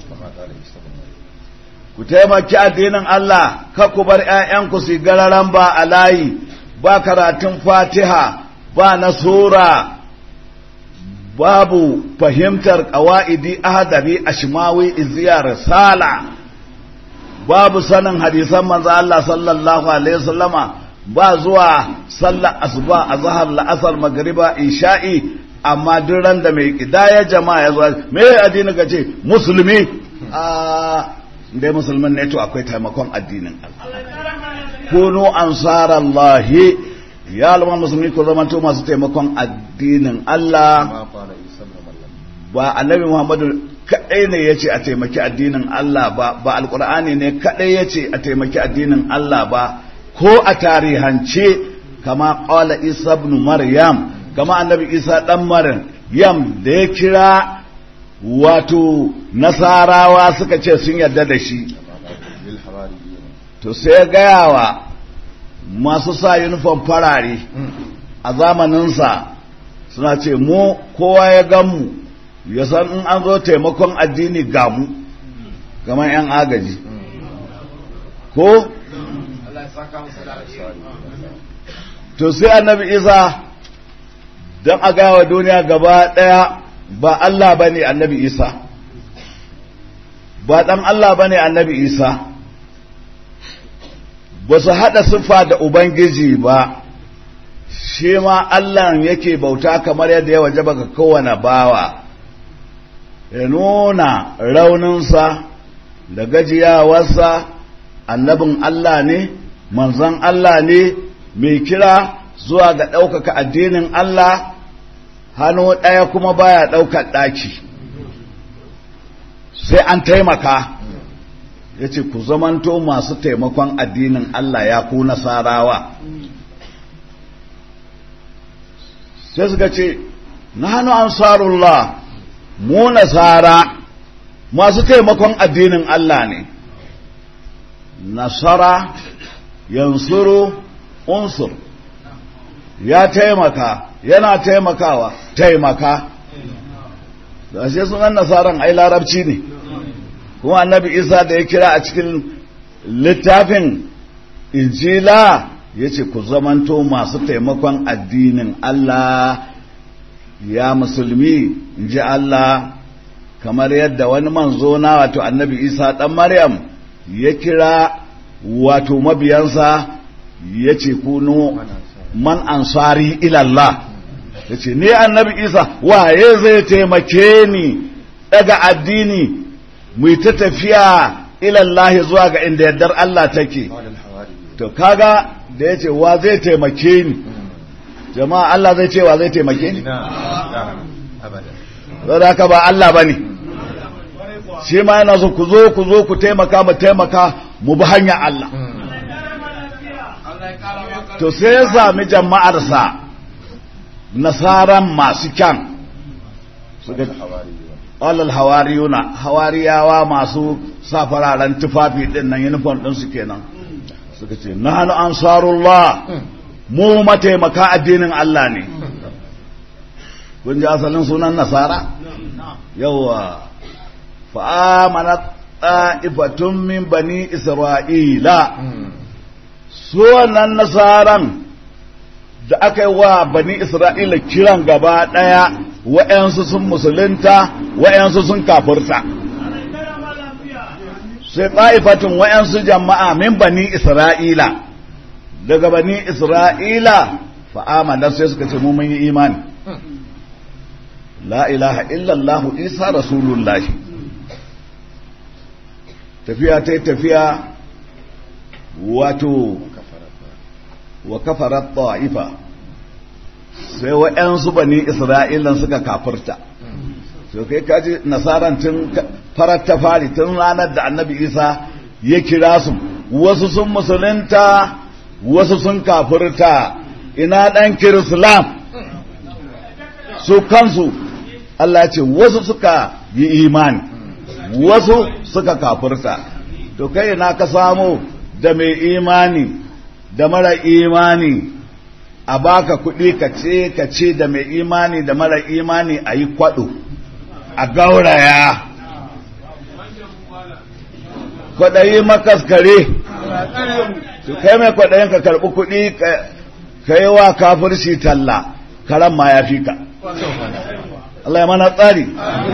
ku taimaki addinin Allah ka ku bar ‘ya'yanku su gararan ba a layi ba karatun fatiha ba na sura babu fahimtar ƙawa'idi ahadari a shimawi iziya risala babu sanin hadisan manzo Allah sallallahu alaihi wasallama ba zuwa sallar asuba a zahar la'asar magriba isha'i amma duk ran da mai kidaya jama'a ya zo me addini ka ce musulmi a dai musulman ne to akwai taimakon addinin Allah kunu ansarallahi ya alama musulmi ko zamanto masu taimakon addinin Allah ba annabi Muhammadu kadai ne yace a taimaki addinin Allah ba ba alqur'ani ne kadai yace a taimaki addinin Allah ba ko a tarihance kama qala Isa ibn Maryam kama annabi Isa dan Maryam yam da ya kira wato nasarawa suka ce sun yarda da shi to sai gaya wa masu sa yunifom farare a zamaninsa suna ce mu kowa ya ganmu ya san in an zo taimakon addini gamu kamar 'yan agaji ko to sai annabi isa don a gawa duniya gaba daya ba Allah ba ne annabi isa ba ɗan Allah ba ne annabi isa ba su haɗa siffa da ubangiji ba shi ma Allah yake bauta kamar yadda ya waje baka kowane bawa ya nuna rauninsa da gajiyawarsa annabin Allah ne manzon Allah ne mai kira zuwa ga ɗaukaka addinin Allah hannu ɗaya kuma baya ɗaukar ɗaki sai an taimaka ya ce ku zamanto masu taimakon addinin Allah ya ku nasarawa sai suka ce na hannu ansarullah mu nasara masu taimakon addinin Allah ne nasara yansuru unsur ya taimaka yana taimakawa taimaka da shi sunan nasaran ai larabci ne kuma annabi isa da ya kira a cikin littafin injila ya ce ku zamanto masu taimakon addinin Allah ya musulmi in ji Allah kamar yadda wani manzo na wato annabi isa ɗan maryam ya kira wato mabiyansa ya ce kunu man ansari ilallah ya ce ni annabi isa waye zai taimake ni daga addini mu ta tafiya ilallahi zuwa ga inda yardar Allah take to kaga da ya ce wa zai taimake ni jama'a Allah zai ce wa zai taimake ni zai haka ba Allah ba ne shi ma yana so ku zo ku zo ku taimaka mu taimaka mu bi hanya Allah to sai ya sami jama'arsa nasaran masu kyan alal hawariyuna hawariyawa masu sa fararen tufafi din nan uniform din su kenan suka ce nahnu ansarullah mu mataimaka addinin Allah ne kun ji asalin sunan nasara yawa fa amanat ta'ifatun min bani isra'ila su wannan nasaran da aka yi wa bani isra'ila kiran gaba ɗaya wa'yansu sun musulunta wa'yansu sun kafurta sai ta'ifatun wa'yansu jama'a min bani isra'ila daga bani isra'ila fa'amanar sai suka ce mu mun yi imani la ilaha illallahu isa rasulullahi tafiya ta tafiya wato wa kafarat ta'ifa sai wa'yansu bani isra'ilan suka kafirta so kai kaji nasaran tun farar ta fari tun ranar da annabi isa ya kira su wasu sun musulunta wasu sun kafirta ina dan kirislam su kansu Allah ce wasu suka yi imani wasu suka kafirta to kai na ka samu da mai imani da mara imani a baka kuɗi ka ce ka ce da mai imani da mara imani a yi kwaɗo a gauraya kwaɗayi makaskare to kai mai kwaɗayin ka karɓi kuɗi ka yi wa kafirci talla karan ma ya fi ka Allah ya mana tsari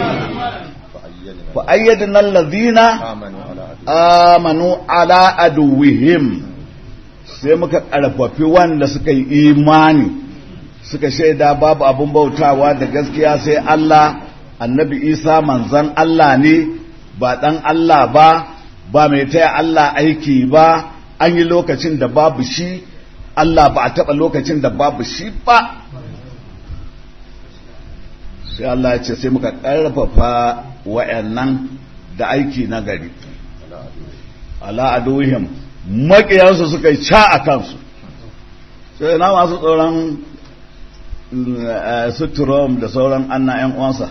fa ayyadna allazina amanu ala aduwihim sai muka karfafi wanda suka yi imani suka shaida babu abun bautawa da gaskiya sai Allah annabi Isa manzan Allah ne ba dan Allah ba ba mai taya Allah aiki ba an yi lokacin da babu shi Allah ba a taɓa lokacin da babu shi ba sai Allah ya ce sai muka ƙarfafa wa'annan da aiki na gari ala aduhim maƙiyansu suka yi ca a kansu sai na masu tsoron suturom da sauran anna 'yan uwansa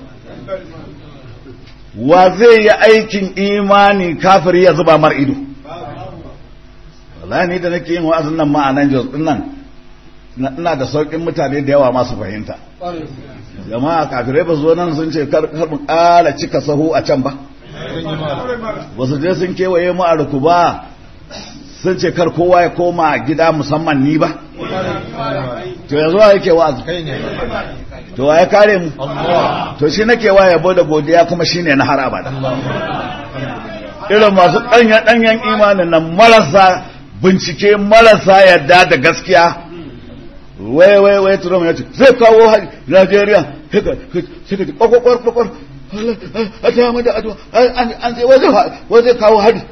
wa zai yi aikin imani kafiri ya zuba mar ido wallahi ni da nake yin wa'azin nan ma'anan jos din nan ina da saukin mutane da yawa masu fahimta jama'a kafirai ba zo nan sun ce kar mu ƙara cika sahu a can ba ba su je sun kewaye mu a ruku ba sun ce kar kowa ya koma gida musamman ni ba to yanzu wa yake wa'azi to wa ya kare mu to shi nake wa yabo da godiya kuma shine na har abada irin masu ɗanya ɗanyen imanin nan marasa bincike marasa yadda da gaskiya wai wai wai Trump ya ce zai kawo hari Najeriya haka sai ka ji kwakwakwar kwakwar a ta mada ado an zai wai zai kawo hari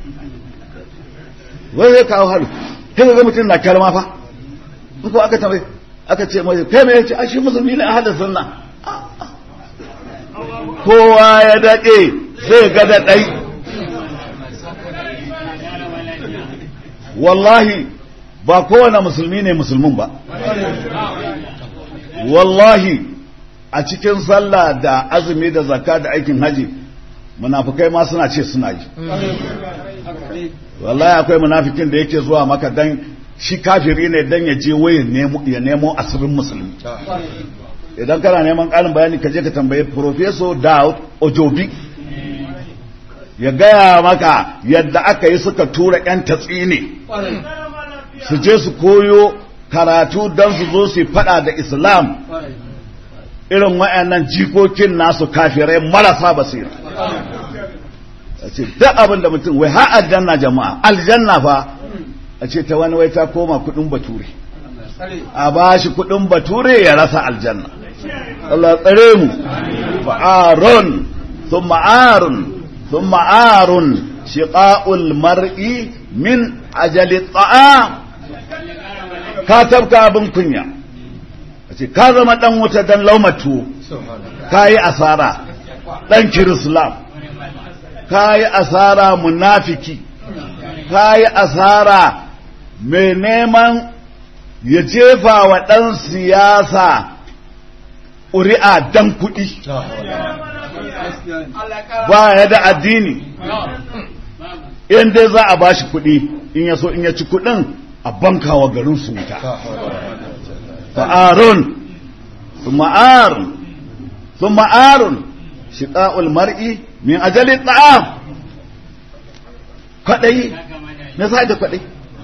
wai zai kawo hari haka ga mutum na kalma fa ko aka tambaye aka ce mai kai mai yace shi musulmi ne ahadin sunna kowa ya dade zai ga da dai wallahi ba kowane musulmi ne musulmin ba wallahi a cikin sallah da azumi da zakka da aikin haji munafukai ma suna ce suna yi wallahi akwai munafikin da yake zuwa maka dan shi kafiri ne dan ya je waye ya nemo asirin musulmi idan kana neman ƙarin bayani ka je ka tambayi professor Daud Ojobi ya gaya maka yadda aka yi suka tura 'yan tatsine su je su koyo karatu don su zo su fada da islam irin wayannan jikokin nasu kafirai marasa basira a ce duk abin da mutum wai har aljanna jama'a aljanna fa a ce ta wani wai ta koma kudin bature a ba shi kudin bature ya rasa aljanna Allah tsare mu fa'arun thumma arun thumma arun shiqa'ul mar'i min ajali ta'am ka tabka abin kunya ce ka zama dan wuta dan laumatu ka yi asara dan kirislam ka yi asara munafiki ka yi asara mai neman ya jefa wa ɗan siyasa ƙuri'a dan kuɗi ba ya da addini in dai za a ba shi kuɗi in ya so in ya ci kuɗin a bankawa garin su wuta fa'arun ma'arun sun ma'arun shiƙa'ul mar'i min ajali ta'am kwaɗayi na sa da kwaɗayi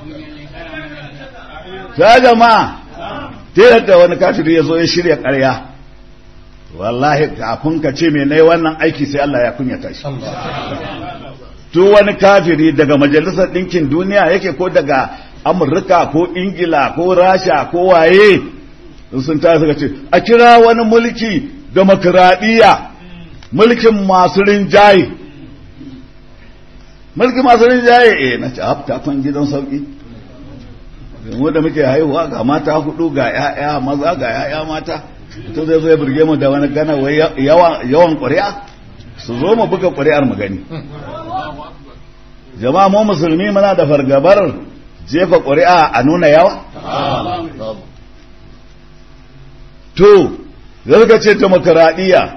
ta jama'a ta yadda wani kafiri ya zo ya shirya ƙarya wallahi kafin ka ce mai wannan aiki sai Allah ya kunyata shi tu wani kafiri daga majalisar ɗinkin duniya yake ko daga amurka ko ingila ko rasha ko waye sun ta suka ce a kira wani mulki demokradiyya mulkin masu rinjaye mulkin masu rinjaye eh na ce hafta kan gidan sauki mu da muke haihuwa ga mata hudu ga ya'ya maza ga ya'ya mata to zai zo ya burge mu da wani gana wai yawan ƙuri'a su zo mu buga ƙuri'ar mu gani jama'a mu musulmi muna da fargabar jefa ƙuri'a a nuna yawa to zarga ce demokaradiyya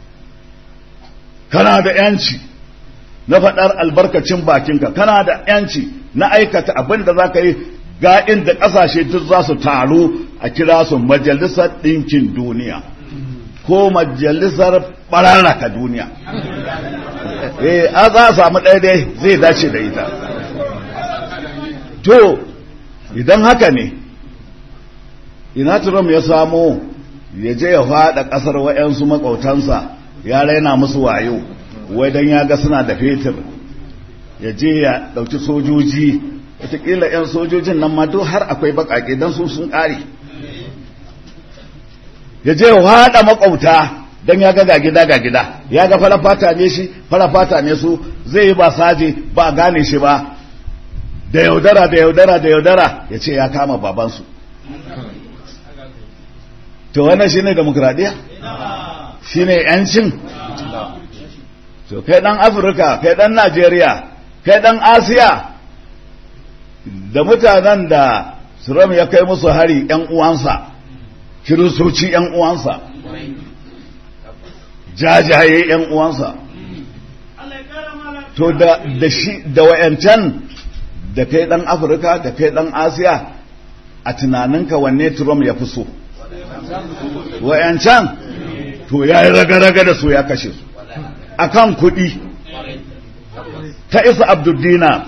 kana da yanci na faɗar albarkacin bakinka kana da yanci na aikata abin da za ka yi ga inda ƙasashe duk za su taru a kira su majalisar ɗinkin duniya ko majalisar ɓararraka duniya eh a za a samu ɗaya dai zai dace da ita to idan haka ne ina Trump ya samo ya je ya faɗa ƙasar wa'yansu makautansa ya raina musu wayo wai don ya ga suna da fetur ya je ya ɗauki sojoji wataƙila 'yan sojojin nan ma duk har akwai baƙaƙe don su sun ƙare ya je ya faɗa makauta don ya ga ga gida ga gida ya ga farafata ne shi farafata ne su zai yi ba saje ba gane shi ba da yaudara da yaudara da yaudara ya ce ya kama babansu to wannan shine demokradiya shine yancin to kai dan afirka kai dan najeriya kai dan asiya da mutanen da suram ya kai musu hari yan uwansa kiristoci yan uwansa jajaye yan uwansa to da da shi da wayancan da kai dan afirka da kai dan asiya a tunaninka wanne trump ya fi so wayancan to ya yi raga-raga da su ya kashe su akan kuɗi ta isa abduldina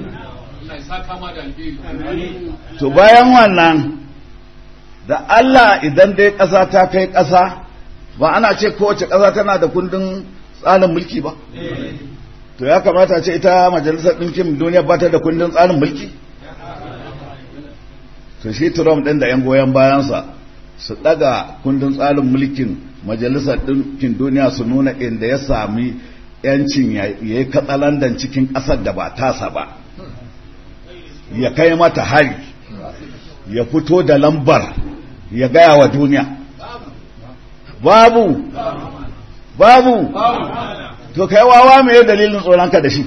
to bayan wannan da Allah idan dai ƙasa ta kai ƙasa ba ana ce kowace ƙasa tana da kundin tsarin mulki ba to ya kamata ce ita majalisar ɗinkin duniya ba ta da kundin tsarin mulki to shi Trump ɗin da 'yan goyon bayansa su ɗaga kundin tsarin mulkin majalisar ɗinkin duniya su nuna inda ya sami yancin ya yi katsalandan cikin ƙasar da ba tasa ba ya kai mata hari ya fito da lambar ya gaya wa duniya babu babu to kai wawa me dalilin tsoronka da shi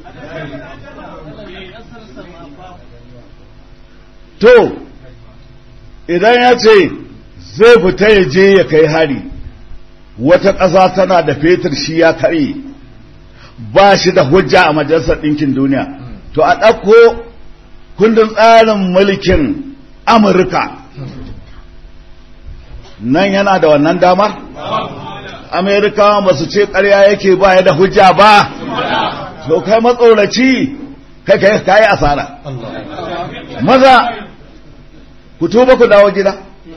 to idan ya ce zai fita ya je ya kai hari wata ƙasa tana da fetur shi ya kare ba shi da hujja a majalisar ɗinkin duniya to a ɗauko kundin tsarin mulkin amurka nan yana da wannan damar amerikawa ba su ce ƙarya yake ba ya da hujja ba to kai matsoraci kai kai kai asara maza ku tuba ku dawo gida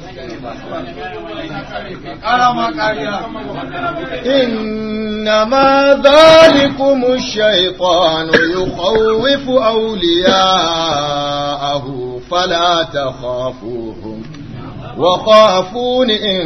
ƙara ma kariya إنما ذلكم الشيطان يخوف أولياءه فلا تخافوهم وخافون إن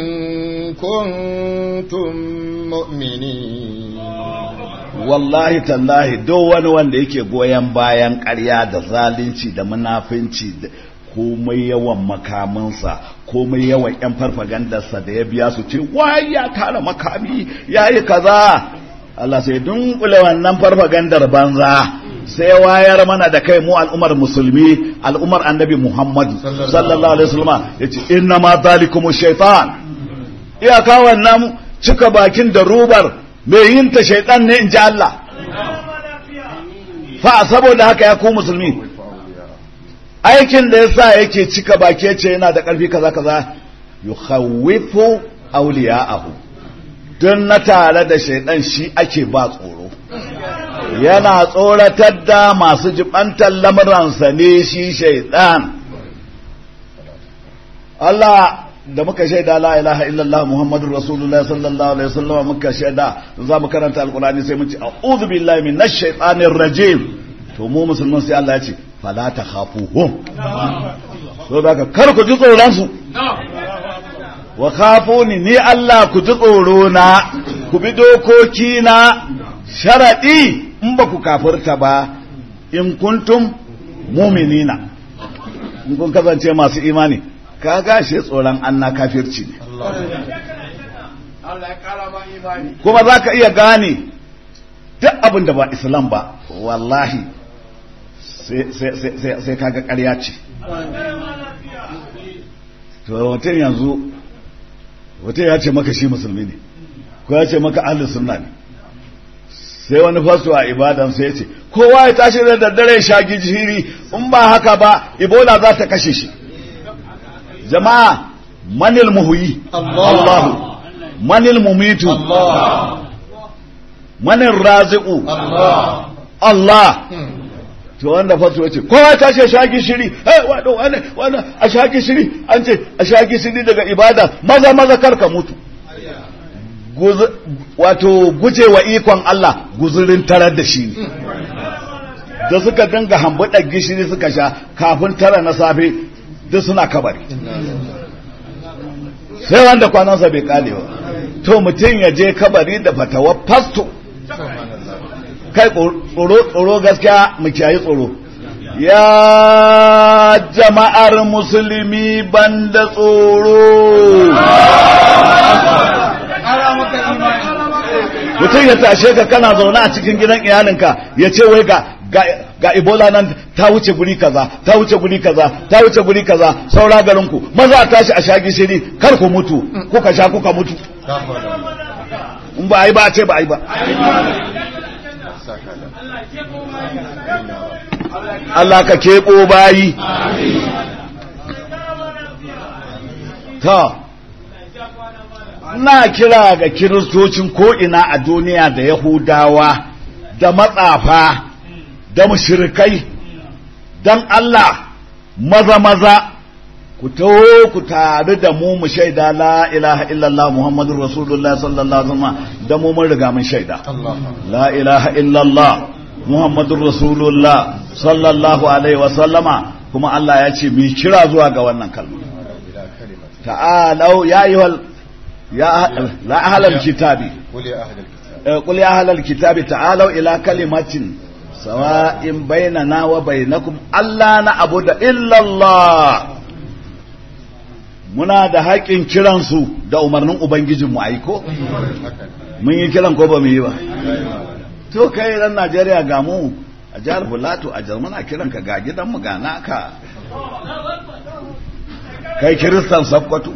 كنتم مؤمنين wallahi tallahi duk wani wanda yake goyon bayan ƙarya da zalunci da munafinci da komai yawan makamansa komai yawan yan farfagandarsa da ya biya su ce wai ya tara makami ya yi kaza Allah sai dunkule wannan farfagandar banza sai wayar mana da kai mu al'ummar musulmi al'ummar annabi Muhammad sallallahu alaihi wasallam yace inna ma zalikumu shaytan iyaka wannan cika bakin da rubar mai yin ta shaytan ne in ji Allah fa saboda haka ya ku musulmi aikin da yasa yake cika baki yace yana da karfi kaza kaza yukhawwifu awliya'ahu don na tare da shaidan shi ake ba tsoro yana tsoratar da masu jibantar lamuransa ne shi shaidan Allah da muka shaida la ilaha illallah muhammadur rasulullah sallallahu alaihi wasallam muka shaida za mu karanta alqur'ani sai mu ce a'udhu billahi minash shaitanir rajim to mu musulman sai Allah ya ce fala takhafuhum to daga kar ku ji tsoron su wa khafuni ni Allah ku ji tsoro na ku bi dokoki na sharadi in ba ku kafirta ba in kuntum mu'minina in kun kasance masu imani ka gashe tsoron anna kafirci ne Allah ya ƙara ma imani kuma za ka iya gane duk abin da ba islam ba wallahi sai kaga ƙarya ce to mutum yanzu mutum ya ce maka shi musulmi ne ko ya ce maka ahlus sunna ne sai wani fasto a ibadan sai ya ce kowa ya tashi da daddare sha gijiri in ba haka ba ibola za ta kashe shi jama'a manil muhuyi Allahu manil mumitu manil raziqu Allah to wanda fasu ya ce kowa ta ce shagi shiri eh wado wani wani a shagi shiri an ce a shagi shiri daga ibada maza maza karka mutu wato guje wa ikon Allah guzurin tarar da shi ne da suka dinga hambuɗa gishiri suka sha kafin tara na safe duk suna kabari sai wanda kwanansa bai kale ba to mutum ya je kabari da fatawa fasto kai tsoro tsoro gaskiya mu kiyayi tsoro ya jama'ar musulmi banda tsoro ƙara maka imani mutum ya tashe ka kana zaune a cikin gidan iyalinka ya ce wai ga ga ebola nan ta wuce guri kaza ta wuce guri kaza ta wuce guri kaza saura garin ku maza a tashi a sha gishiri kar ku mutu kuka sha kuka mutu in ba ai ba a ce ba ai ba Allah ka keɓo bayi ta na kira ga kiristocin ko'ina a duniya da yahudawa da matsafa da mushrikai don Allah maza-maza ku taho ku tare da mu mu shaida la ilaha illallah muhammadun rasulullah sallallahu alaihi wasallam da mu mun riga mun shaida la ilaha illallah muhammadun rasulullah sallallahu alaihi wasallama kuma Allah ya ce mu kira zuwa ga wannan kalma ta'alau ya ayyuhal ya la ahlal kitabi قل يا أهل الكتاب قل يا أهل الكتاب تعالوا إلى كلمة سواء بيننا وبينكم ألا نعبد إلا الله muna da haƙƙin kiransu da umarnin Ubangijinmu aiko? Mun yi kiran ko ba mu yi ba? To kai ran Najeriya ga mu a jihar Bulato a jar muna kiran ka ga gidanmu ga naka. Kai kiristan Sokoto.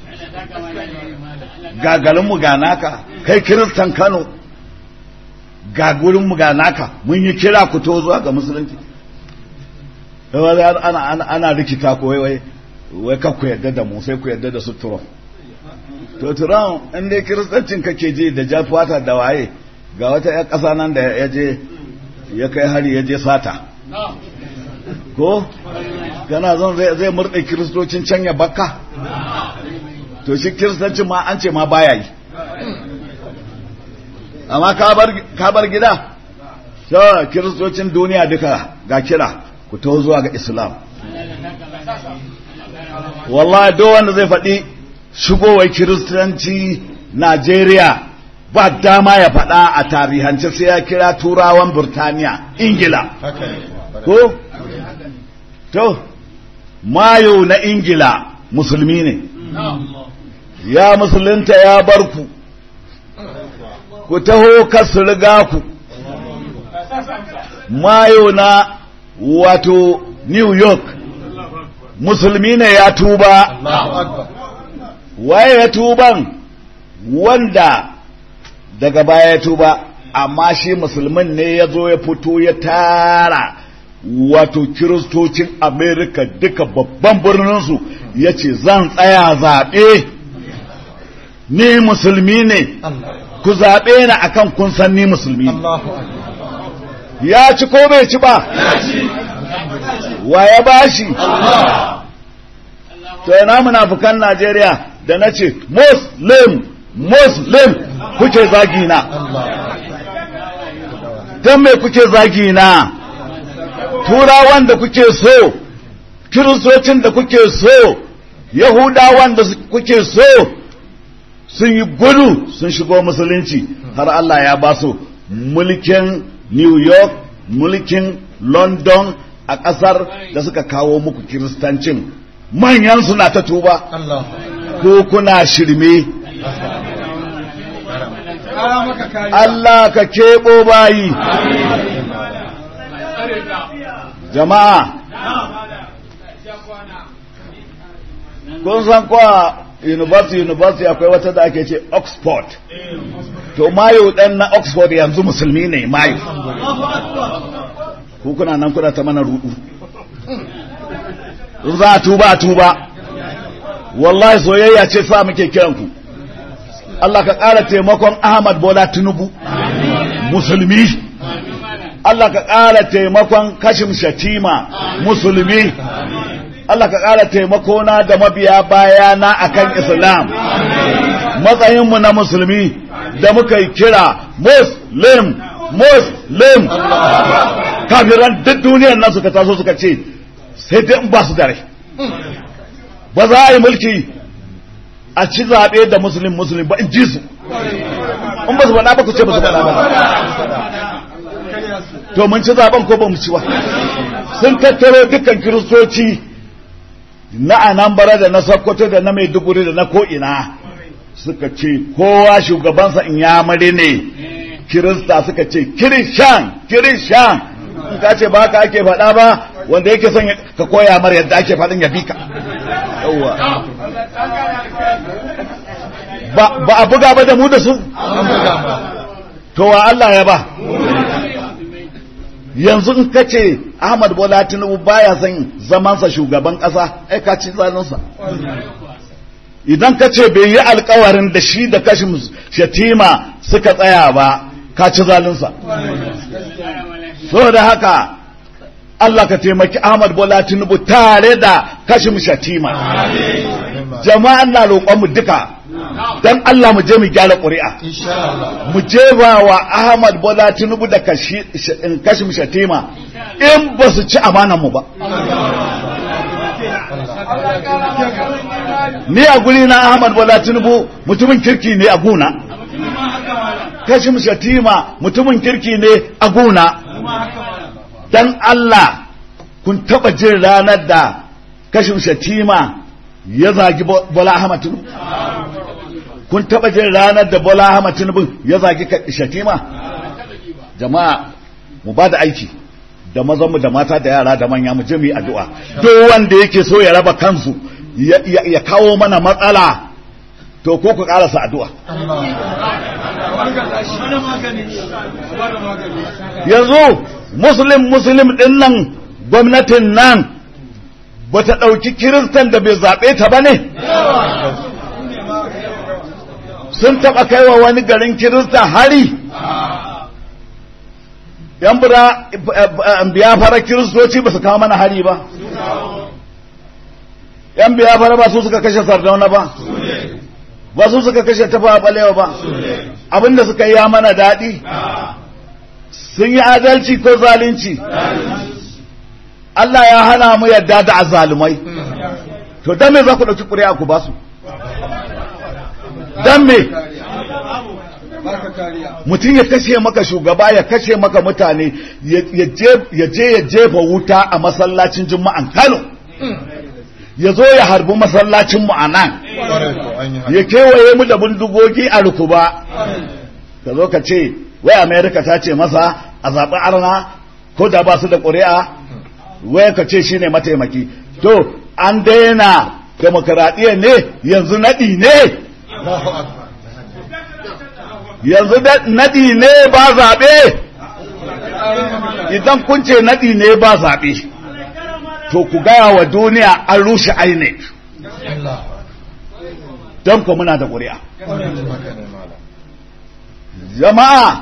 Ga garinmu ga naka. Kai kiristan Kano. Ga gurinmu ga naka. Mun yi kira ku to zuwa ga musulunci. wai ana ana ana rikita ko wai wai wai ka ku yadda da mu sai ku yadda da su turon to turon in dai kiristancin kake ji da jafata da waye ga wata ƴan ƙasa nan da ya je ya kai hari ya je sata ko kana zan zai zai murɗe kiristocin can ya bakka to shi kiristancin ma an ce ma baya yi amma ka bar ka bar gida so kiristocin duniya duka ga kira ku taho zuwa ga islam wallahi duk wanda zai faɗi shigowar kiristanci najeriya ba dama ya faɗa a tarihance sai ya kira turawan burtaniya ingila haka ne ko to mayo na ingila musulmi ne ya musulunta ya bar ku ku taho kasu riga ku mayo na wato new york musulmi ne ya tuba Allahu akbar waye ya tuban wanda daga baya ya tuba amma shi musulmin ne ya zo ya fito ya tara wato kiristocin amerika duka babban birninsu ya ce zan tsaya zaɓe ni musulmi ne Allah ku zaɓe ni akan kun san ni musulmi ne. Allahu akbar ya ci ko bai ci ba wa ya bashi to ina munafukan Najeriya da na ce muslim muslim kuke zagi na don me kuke zagi na turawan da kuke so kiristocin da kuke so yahudawan da kuke so sun yi gudu sun shigo musulunci har Allah ya ba su mulkin New York mulkin London a ƙasar da suka kawo muku kiristancin manyan suna ta tuba Allah ko kuna shirme Kara maka kariya. Allah ka keɓo bayi jama'a kun san kuwa university university akwai wata da ake ce Oxford to mayo dan na Oxford yanzu musulmi ne mayo ku kuna nan kuna ta mana rudu in za a tuba a tuba wallahi soyayya ce sa muke kiran ku Allah ka ƙara taimakon Ahmad Bola Tinubu musulmi Allah ka ƙara taimakon Kashim Shatima musulmi Allah ka ƙara taimakona da mabiya bayana akan Islam matsayinmu na musulmi da muka yi kira Muslim Muslim kafiran duk duniyar nan suka taso suka ce sai dai in ba su da rai ba za a yi mulki a ci zaɓe da musulun musulun ba in ji su in ba su faɗa ba ku ce ba su faɗa ba to mun ci zaɓen ko ba mu ci ba sun tattaro dukkan kiristoci na anambra da na sokoto da na maiduguri da na ko'ina suka ce kowa shugabansa in ya mare ne kirista suka ce kirishan kirishan in ka ce ba ka ake faɗa ba wanda yake son ka koya mar yadda ake faɗin ya bi ka yawwa ba ba a buga ba da mu da su to wa Allah ya ba yanzu in ka ce Ahmad Bola Tinubu baya son zamansa shugaban ƙasa ai ka ci zalunsa idan ka ce bai yi alkawarin da shi da kashin shatima suka tsaya ba ka ci zalunsa saboda haka Allah ka taimaki Ahmad Bola Tinubu tare da kashin shatima jama'an na roƙonmu duka dan Allah mu je mu gyara ƙuri'a insha Allah mu je ba wa Ahmad Bola Tinubu da kashi in kashim shatima in ba su ci amanan mu ba ni a guri na Ahmad Bola Tinubu mutumin kirki ne a guna kashim shatima mutumin kirki ne a guna dan Allah kun taba jin ranar da kashim shatima ya zagi Bo- Bola Ahmad Tinubu kun taba jin ranar da Bola Ahmad Tinubu ya zagi ka- shatima jama'a mu ba da aiki da mazanmu da mata da yara da manya mu je mu yi addu'a duk wanda yake so ya raba kansu ya, ya, ya kawo mana matsala to ko ku karasa addu'a yanzu muslim muslim din nan gwamnatin nan ba ta ɗauki kiristan da bai zaɓe ta ba ne sun taɓa kaiwa wani garin kirista hari yan bura biya fara kiristoci ba su kawo mana hari ba yan biya fara ba su suka kashe sardauna ba ba su suka kashe tafa balewa ba abinda suka yi ya mana daɗi sun yi adalci ko zalunci Allah ya hana mu yadda da azalumai to dan me za ku ɗauki ƙuri'a ku ba su dan me mutum ya kashe maka shugaba ya kashe maka mutane ya je ya jefa wuta a masallacin juma'an Kano ya zo ya harbi masallacin mu a nan ya kewaye mu da bindigogi a rukuba ka zo ka ce wai amerika ta ce masa a zaɓi arna ko da ba su da ƙuri'a wai ka ce shine mataimaki to an daina demokaradiyya ne yanzu naɗi ne yanzu naɗi ne ba zaɓe idan kun ce naɗi ne ba zaɓe to ku gaya wa duniya an rushe INEC don ku muna da ƙuri'a jama'a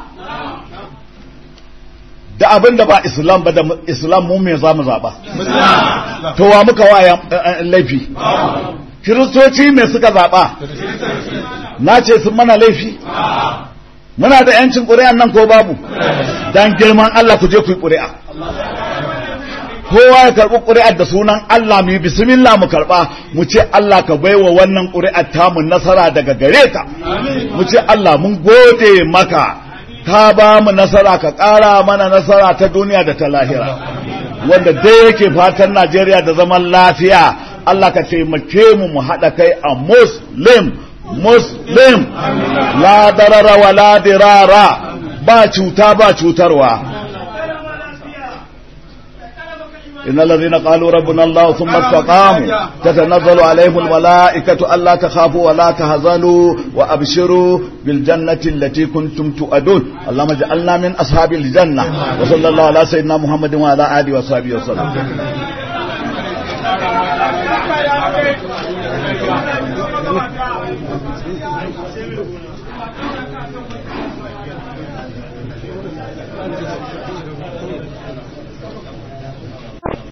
da abin da ba islam ba da islam mu me za mu zaɓa to wa muka wa laifi kiristoci me suka zaɓa na ce sun mana laifi muna da yancin ƙuri'an nan ko babu dan girman Allah ku je ku yi ƙuri'a kowa ya karɓi ƙuri'ar da sunan Allah mu yi bismillah mu karɓa mu ce Allah ka baiwa wannan ƙuri'ar tamu nasara daga gare ka mu ce Allah mun gode maka ka ba mu nasara ka ƙara mana nasara ta duniya da ta lahira wanda dai yake fatan Najeriya da zaman lafiya Allah ka taimake mu mu haɗa kai a muslim muslim la darara wa la dirara ba cuta ba cutarwa إن الذين قالوا ربنا الله ثم استقاموا تتنزل عليهم الملائكة ألا تخافوا ولا تهزنوا وأبشروا بالجنة التي كنتم تؤدون اللهم اجعلنا من أصحاب الجنة وصلى الله على سيدنا محمد وعلى آله وصحبه وسلم